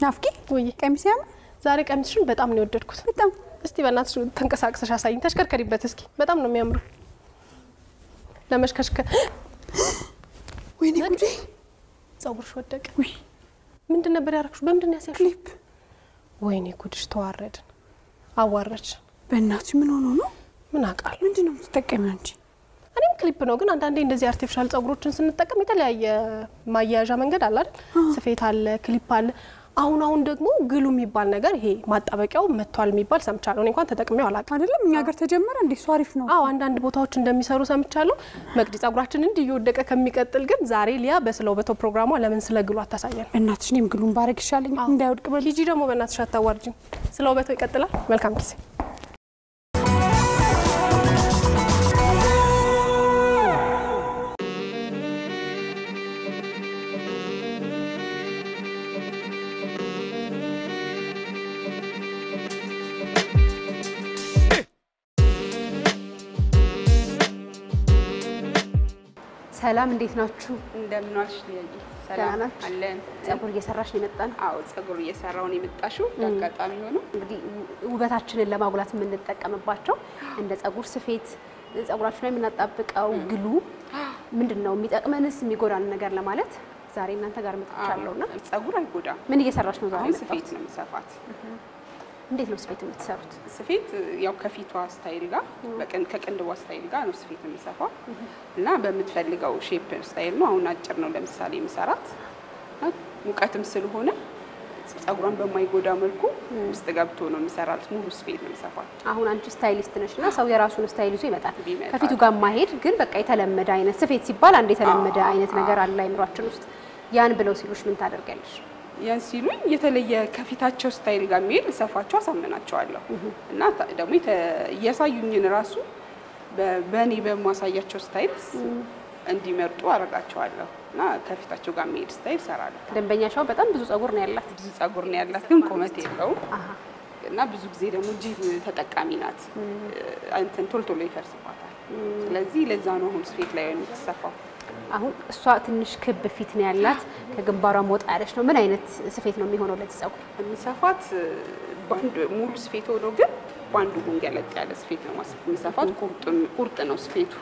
ናፍቂ ወይ ቀሚስ ያምር ዛሬ ቀሚስሽን በጣም ነው የወደድኩት። በጣም እስቲ በእናትሽ ተንቀሳቅሰሽ አሳይኝ። ተሽከርከሪበት እስኪ። በጣም ነው የሚያምሩ ለመሽከሽከር። ወይኔ ጉዴ ጸጉርሽ ወደቀ። ውይ ምንድን ነበር ያደረግሽ? በምንድን ነው ያስያዝሽው? ክሊፕ ወይኔ ጉድሽ፣ ተዋረድን፣ አዋረድሽ። በእናትሽ ምን ሆኖ ነው ምን አውቃለሁ። ምንድን ነው የምትጠቀሚው አንቺ እኔም ክሊፕ ነው ግን አንዳንዴ እንደዚህ አርቲፊሻል ጸጉሮችን ስንጠቀም የተለያየ ማያያዣ መንገድ አለ አይደል? ስፌት አለ፣ ክሊፕ አለ። አሁን አሁን ደግሞ ግሉ የሚባል ነገር ይሄ ማጣበቂያው መጥቷል የሚባል ሰምቻለሁ። እኔ እንኳን ተጠቅሜው አላውቅም። አይደለም እኛ ሀገር ተጀመረ እንዴ እሱ አሪፍ ነው አዎ አንዳንድ ቦታዎች እንደሚሰሩ ሰምቻለሁ። መቅዲ ጸጉራችን እንዲህ እየወደቀ ከሚቀጥል ግን ዛሬ ሊያ በስለው በተው ፕሮግራሟ ለምን ስለ ግሉ አታሳየን? በእናትሽ እኔም ግሉን ባረግ ይሻለኝ እንዳይወድቅ በል ሂጂ ደግሞ በእናትሽ አታዋርጅኝ። ስለ ውበተው ይቀጥላል። መልካም ጊዜ። ሰላም እንዴት ናችሁ? እንደምን ዋልሽ ልያዬ? ደህና ሰላም ናችሁ? አለን። ጸጉር እየሰራሽ ነው የመጣ ነው። አዎ ጸጉር እየሰራው ነው የመጣሽው። አጋጣሚ ሆኖ እንግዲህ ውበታችንን ለማጉላት የምንጠቀምባቸው እንደ ጸጉር ስፌት፣ ጸጉራችን ላይ የምናጣብቀው ግሉ ምንድን ነው የሚጠቅመንስ የሚጎዳን ነገር ለማለት ዛሬ እናንተ ጋር መጥቻለሁ እና ጸጉር አይጎዳም። ምን እየሰራሽ ነው ዛሬ? አሁን የመጣሁት? ስፌት ነው የምሰፋት። እንዴት ነው ስፌት የምትሰሩት? ስፌት ያው ከፊቷ ስታይል ጋር በቀን ከቅንድቧ ስታይል ጋር ነው ስፌት የምሰፋው እና በምትፈልገው ሼፕ ስታይል ነው። አሁን አጭር ነው ለምሳሌ የምሰራት እና ሙቀትም ስለሆነ ጸጉሯን በማይጎዳ መልኩ ውስጥ ገብቶ ነው የምሰራት። ሙሉ ስፌት ነው የምሰፋት። አሁን አንቺ ስታይሊስት ነሽ እና ሰው የራሱን ስታይል ይዞ ይመጣል። ይመጣል። ከፊቱ ጋር ማሄድ ግን በቃ የተለመደ አይነት ስፌት ሲባል አንድ የተለመደ አይነት ነገር አለ አይምሯችን ውስጥ። ያን ብለው ሲሉሽ ምን ታደርጊያለሽ? ያን ሲሉኝ የተለየ ከፊታቸው ስታይል ጋር የሚሄድ ሰፋቸው አሳምናቸዋለሁ እና ታ- ደግሞ የተ- እያሳዩኝን ራሱ በ- በእኔ በማሳያቸው ስታይል እንዲመርጡ አደርጋቸዋለሁ እና ከፊታቸው ጋር የሚሄድ ስታይል እሰራለሁ። ደንበኛሻው በጣም ብዙ ጸጉር ነው ያላት። ብዙ ጸጉር ነው ያላት፣ ግን ቁመት የለውም አሃ እና ብዙ ጊዜ ደግሞ ጂም ተጠቃሚ ናት። እንትን ቶሎ ቶሎ ይፈርስባታል። ስለዚህ ለዛ ነው አሁን ስፌት ላይ የምትሰፋው። አሁን እሷ ትንሽ ክብ ፊት ነው ያላት፣ ከግንባሯ ወጣ ያለች ነው። ምን አይነት ስፌት ነው የሚሆነው ለዚህ ጸጉር? የምሰፋት በአንድ ሙሉ ስፌት ሆኖ ግን በአንዱ ጎን ገለጥ ያለ ስፌት ነው ማስ- የምሰፋት። ቁርጥ- ቁርጥ ነው ስፌቱ።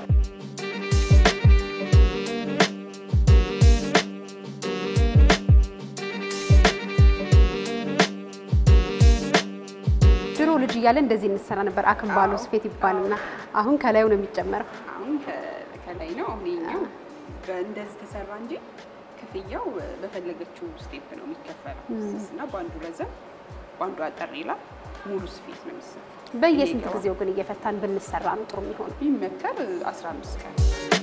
ድሮ ልጅ እያለ እንደዚህ እንሰራ ነበር። አክንባሎ ስፌት ይባልና አሁን ከላዩ ነው የሚጨመረው። አሁን ከ- ከላይ ነው። አሁን ይኸኛው በእንደዚህ ተሰራ እንጂ ክፍያው በፈለገችው ስቴፕ ነው የሚከፈለው። ስስና በአንዱ ረዘም በአንዱ አጠር ይላል። ሙሉ ስፌት ነው የሚሰራ። በየስንት ይሄኛው ጊዜው ግን እየፈታን ብንሰራ ነው ጥሩ የሚሆነው? ቢመከር 15 ቀን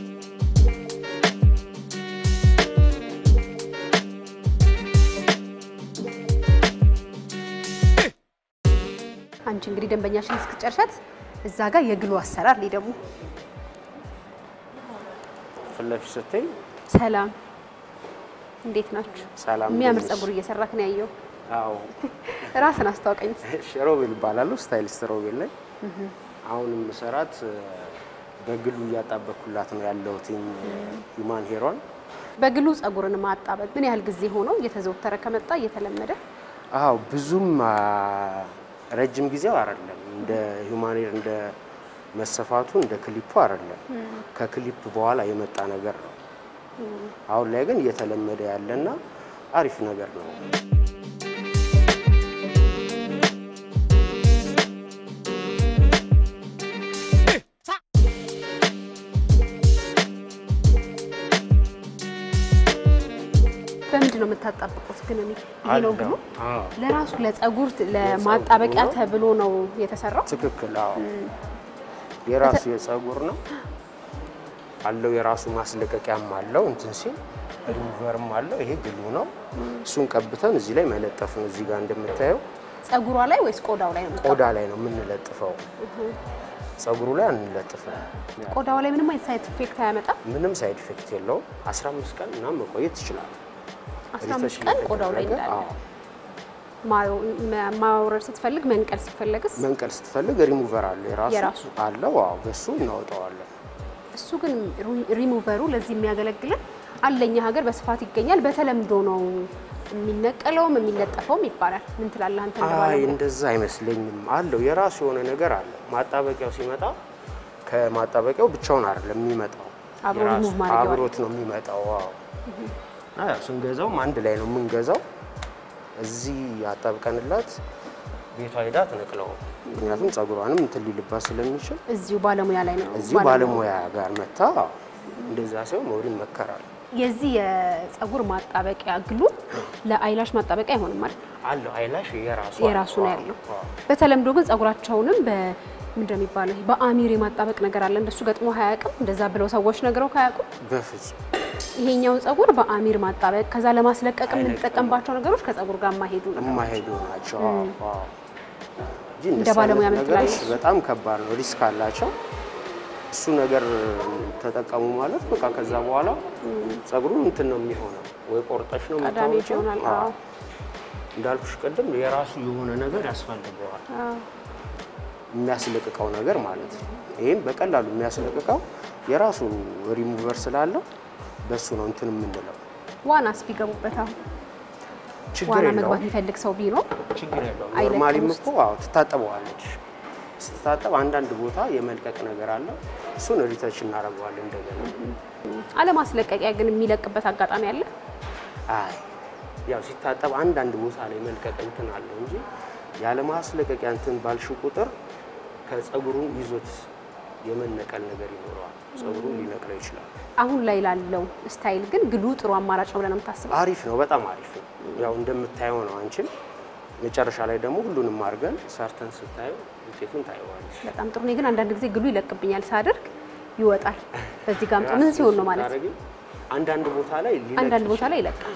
አንቺ እንግዲህ ደንበኛሽን እስክትጨርሻት እዛ ጋር የግሉ አሰራር ላይ ደግሞ ፊት ለፊት ስትይ ሰላም እንዴት ናችሁ? ሰላም የሚያምር እንዴት ነሽ? ጸጉር እየሰራክ ነው ያየው። አዎ ራስን አስተዋውቀኝ እስኪ። እሺ፣ ሮቤል እባላለሁ ስታይሊስት ሮቤል ነኝ። አሁን የምሰራት በግሉ እያጣበኩላት ነው ያለሁት ሂማን ሄሯን። በግሉ ጸጉርን ማጣበቅ ምን ያህል ጊዜ ሆነው እየተዘወተረ ከመጣ እየተለመደ? አዎ ብዙም አ፣ ረጅም ጊዜው አይደለም እንደ ሂማን ሄር እንደ መሰፋቱ እንደ ክሊፑ አይደለም። ከክሊፕ በኋላ የመጣ ነገር ነው። አሁን ላይ ግን እየተለመደ ያለና አሪፍ ነገር ነው። በምንድን ነው የምታጣብቁት ግን? እኔ ይሄ ነው ግሉ አዎ ለራሱ ለጸጉር ለማጣበቂያ ነው። ተብሎ ነው የተሰራው። ትክክል። አዎ የራሱ የጸጉር ነው አለው። የራሱ ማስለቀቂያም አለው። እንትን ሲል ሪሙቨርም አለው። ይሄ ግሉ ነው። እሱን ቀብተን እዚህ ላይ መለጠፍ ነው። እዚህ ጋር እንደምታየው ጸጉሯ ላይ ወይስ ቆዳው ላይ ነው? ቆዳ ላይ ነው የምንለጥፈው። ጸጉሩ ላይ አንለጥፍም። ቆዳው ላይ ምንም አይነት ሳይድ ኢፌክት አያመጣም። ምንም ሳይድ ኢፌክት የለውም። 15 ቀን ምናምን መቆየት ይችላል። 15 ቀን ቆዳው ላይ እየተደረገ፣ እንዳለ አዎ። ማው- መ- ማውረድ ስትፈልግ መንቀል ስትፈልግስ መንቀል ስትፈልግ ሪሙቨር አለ የራሱ የራሱ። አለው። አዎ በሱ እናወጣዋለን። እሱ ግን ሪ- ሪሙቨሩ ለዚህ የሚያገለግለን አለኛ ሀገር በስፋት ይገኛል። በተለምዶ ነው የሚነቀለውም የሚለጠፈውም ይባላል። ምን ትላለህ አንተ? እንደ አይ ባለሙያ? እንደዛ አይመስለኝም። አለው የራሱ የሆነ ነገር አለው። ማጣበቂያው ሲመጣ ከማጣበቂያው ብቻውን አይደለም የሚመጣው፣ አብሮ የራሱ- remove ማድረጊያው አለ። አብሮት ነው የሚመጣው። ዋው እና ያው ስንገዛውም አንድ ላይ ነው የምንገዛው። እዚህ አጣብቀንላት ቤቷ ሄዳ ትነቅለው። ምክንያቱም ጸጉሯንም እንትን ሊልባት ስለሚችል እዚሁ ባለሙያ ላይ ነው። እዚሁ ባለሙያ ጋር መታ እንደዛ ሲሆን መውድ ይመከራል። የዚህ የጸጉር ማጣበቂያ ግሉ ለአይላሽ ማጣበቂያ አይሆንም ማለት ነው። አለው አይላሽ የራሱ የራሱ ነው አለው። ያለው። አዎ። በተለምዶ ግን ጸጉራቸውንም በምንድን ነው የሚባለው ይሄ በአሚር የማጣበቅ ነገር አለ። እንደሱ ገጥሞ አያውቅም። እንደዛ ብለው ሰዎች ነግረው ካያውቁም በፍጹም ይሄኛው ጸጉር በአሚር ማጣበቅ ከዛ ለማስለቀቅ የምንጠቀምባቸው ነገሮች ከጸጉር ጋር የማይሄዱ ነው። የማይሄዱ ናቸው። አዎ፣ አዎ። እንጂ እንደ እንደዚህ ባለሙያ አይነት ምን ነገሮች ትላለች? በጣም ከባድ ነው፣ ሪስክ አላቸው። እሱ ነገር ተጠቀሙ ማለት በቃ ከዛ በኋላ ጸጉሩን እንትን ነው የሚሆነው፣ ወይ ቆርጠሽ ነው ቀዳሚ የምታወጪው። ይሆናል። አዎ። አዎ። እንዳልኩሽ ቅድም የራሱ የሆነ ነገር ያስፈልገዋል፣ የሚያስለቅቀው ነገር ማለት ነው። ይህም በቀላሉ የሚያስለቅቀው የራሱ ሪሙቨር ስላለው በሱ ነው እንትን የምንለው። ዋናስ ቢገቡበት አሁን ችግር ዋና የለውም መግባት የሚፈልግ ሰው ቢኖር ችግር የለውም። አይለቅም ኖርማሊም ውስጥ። እኮ አዎ ትታጠበዋለች። ስትታጠብ አንዳንድ ቦታ የመልቀቅ ነገር አለ። እሱን ሪተች እናደርገዋለን እንደገና። አለማስለቀቂያ ግን የሚለቅበት አጋጣሚ አለ። አይ ያው ሲታጠብ አንዳንድ ቦታ ላይ መልቀቅ እንትን አለው እንጂ ያለ ማስለቀቂያ እንትን ባልሽው ቁጥር ከጸጉሩን ይዞት የመነቀል ነገር ይኖረዋል። ጸጉሩን ሊነቅለው ይችላል። አሁን ላይ ላለው ስታይል ግን ግሉ ጥሩ አማራጭ ነው ብለን ነው የምታስበው? አሪፍ ነው፣ በጣም አሪፍ ነው። ያው እንደምታየው ነው። አንቺም መጨረሻ ላይ ደግሞ ሁሉንም አድርገን ሰርተን ስታየው ውጤቱን ታየዋለች። በጣም ጥሩ። እኔ ግን አንዳንድ ጊዜ ግሉ ይለቅብኛል ሳደርግ ይወጣል። በዚህ ጋር ምን ሲሆን ነው ማለት ነው? ስታደርጊ አንዳንድ ቦታ ላይ ሊለቅ አንዳንድ ቦታ ላይ ይለቃል።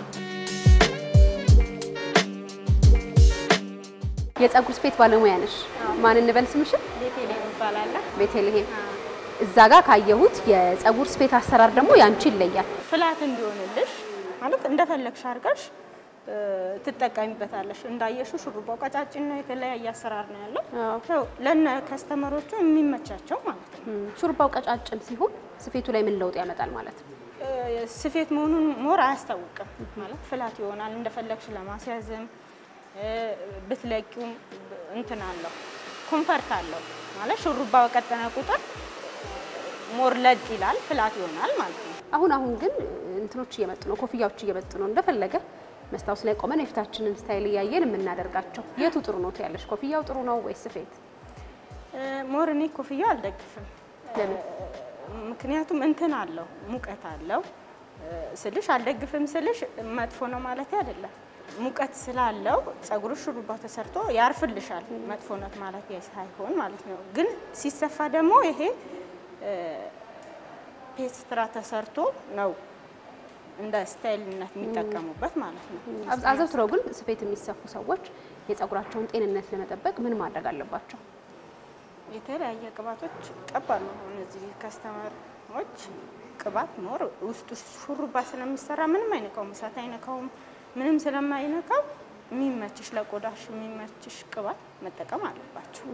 የጸጉር ስፌት ባለሙያ ነሽ። ማን እንበል ስምሽን? ቤቴሌም ይባላል። ቤተልሔም። እዛ ጋር ካየሁት የጸጉር ስፌት አሰራር ደግሞ ያንቺ ይለያል። ፍላት እንዲሆንልሽ ማለት እንደፈለግሽ አድርገሽ እ፣ ትጠቀሚበታለሽ። እንዳየሽው ሹሩባው ቀጫጭን ነው፣ የተለያየ አሰራር ነው ያለው። ያው ለነ ከስተመሮቹ የሚመቻቸው ማለት ነው። ሹሩባው ቀጫጭን ሲሆን ስፌቱ ላይ ምን ለውጥ ያመጣል ማለት ነው? እ፣ ስፌት መሆኑን ሞር አያስታውቅም ማለት ፍላት ይሆናል። እንደፈለግሽ ለማስያዝም እ፣ ብትለቂውም እንትን አለው ኮንፈርት አለው ማለት ሹሩባ በቀጠነ ቁጥር ሞር ለጥ ይላል፣ ፍላት ይሆናል ማለት ነው። አሁን አሁን ግን እንትኖች እየመጡ ነው፣ ኮፍያዎች እየመጡ ነው። እንደፈለገ መስታወት ላይ ቆመን የፊታችንን ስታይል እያየን የምናደርጋቸው የቱ ጥሩ ነው ትያለሽ? ኮፍያው ጥሩ ነው ወይስ ስፌት? እ፣ ሞር እኔ ኮፍያው አልደግፍም። ለምን? ምክንያቱም እንትን አለው ሙቀት አለው እ፣ ስልሽ አልደግፍም ስልሽ መጥፎ ነው ማለት አይደለም። ሙቀት ስላለው ጸጉርሽ ሹሩባ ተሰርቶ ያርፍልሻል። መጥፎነት ማለት ሳይሆን ማለት ነው። ግን ሲሰፋ ደግሞ ይሄ እ፣ ፔስትራ ተሰርቶ ነው እንደ ስታይልነት የሚጠቀሙበት ማለት ነው። አብ- አዘውትረው ግን ስፌት የሚሰፉ ሰዎች የጸጉራቸውን ጤንነት ለመጠበቅ ምን ማድረግ አለባቸው? የተለያየ ቅባቶች ቀባሉ። አሁን እዚህ ከስተመሮች ቅባት ሞር ውስጡ ሹሩባ ስለሚሰራ ምንም አይነካውም፣ እሳት አይነካውም፣ ምንም ስለማይነካው የሚመችሽ ለቆዳሽ የሚመችሽ ቅባት መጠቀም አለባቸው።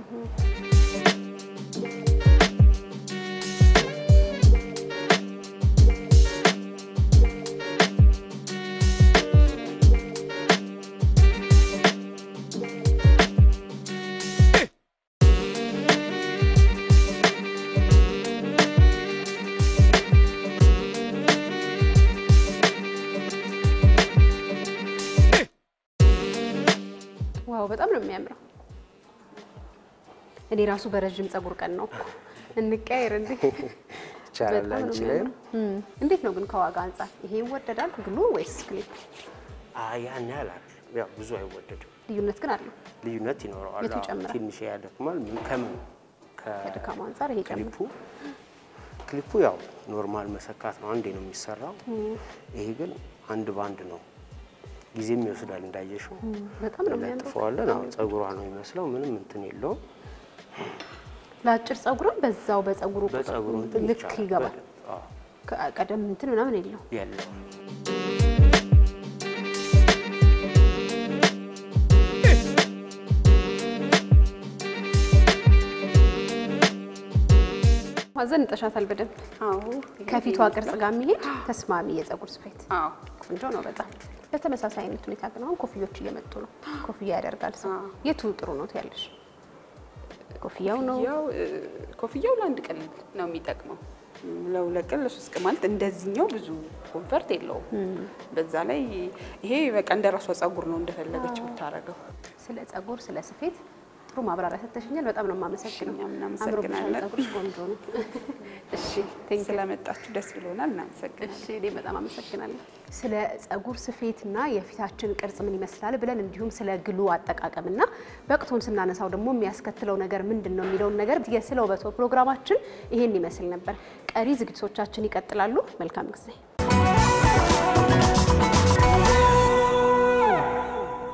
ዋው በጣም ነው የሚያምረው። እኔ ራሱ በረዥም ጸጉር ቀን ነው እኮ እንቀያየር እንዴ! ይቻላል በጣም ነው አንቺ ላይም የሚያምረው። እም፣ እንዴት ነው ግን ከዋጋ አንጻር ይሄ ይወደዳል ግሉ ወይስ ክሊፕ? አይ ያን ያህል አይደለም። ያው ብዙ አይወደድም። ልዩነት ግን አለው። ልዩነት ይኖረዋል። የቱ አዎ፣ ይጨምራል? ትንሽ ያደክማል። ምን ከምን ከድካሙ አንጻር ይሄ ጨምር ክሊፑ ክሊፑ ያው ኖርማል መሰካት ነው፣ አንዴ ነው የሚሰራው። ይሄ ግን አንድ ባንድ ነው፣ ጊዜም ይወስዳል። እንዳየሽው በጣም ነው የሚያምረው። ለጥፈዋለን። አዎ ፀጉሯ ነው የሚመስለው፣ ምንም እንትን የለውም። ለአጭር ጸጉርም በዛው በጸጉሩ ቁጥር በፀጉሩ እንትን ልክ ይቻላል ይገባል። በደንብ። አዎ፣ ከ- ቀደም እንትን ምናምን የለው። የለውም። ማዘን እንጠሻታል በደንብ አዎ ከፊቷ ቅርጽ ጋር የሚሄድ ተስማሚ የጸጉር ስፌት አዎ ቆንጆ ነው በጣም። በተመሳሳይ አይነት ሁኔታ ግን አሁን ኮፍዮች እየመጡ ነው። ኮፍያ ያደርጋል ሰው። የቱ ጥሩ ነው ትያለሽ? ኮፍያው ነው ኮፍያው እ፣ ኮፍያው ለአንድ ቀን ነው የሚጠቅመው። ለሁለት ቀን ለሶስት ቀን ማለት እንደዚህኛው ብዙ ኮንፈርት የለውም። በዛ ላይ ይሄ በቃ እንደ ራሷ ጸጉር ነው እንደፈለገች የምታደርገው። ስለ ጸጉር፣ ስለ ስፌት ጥሩ ማብራሪያ ሰጥተሽኛል። በጣም ነው የማመሰግነው። እኛም አምሮብሻል፣ እናመሰግናለን። ጸጉርሽ ቆንጆ ነው። እሺ ቴንክ ስለመጣችሁ ደስ ብሎናል። እናመሰግናለን። እሺ እኔ በጣም አመሰግናለሁ። ስለ ጸጉር ስፌትና የፊታችን ቅርጽ ምን ይመስላል ብለን እንዲሁም ስለ ግሉ አጠቃቀምና በቅቶን ስናነሳው ደግሞ የሚያስከትለው ነገር ምንድን ነው የሚለውን ነገር የስለ ውበቶ ፕሮግራማችን ይሄን ይመስል ነበር። ቀሪ ዝግጅቶቻችን ይቀጥላሉ። መልካም ጊዜ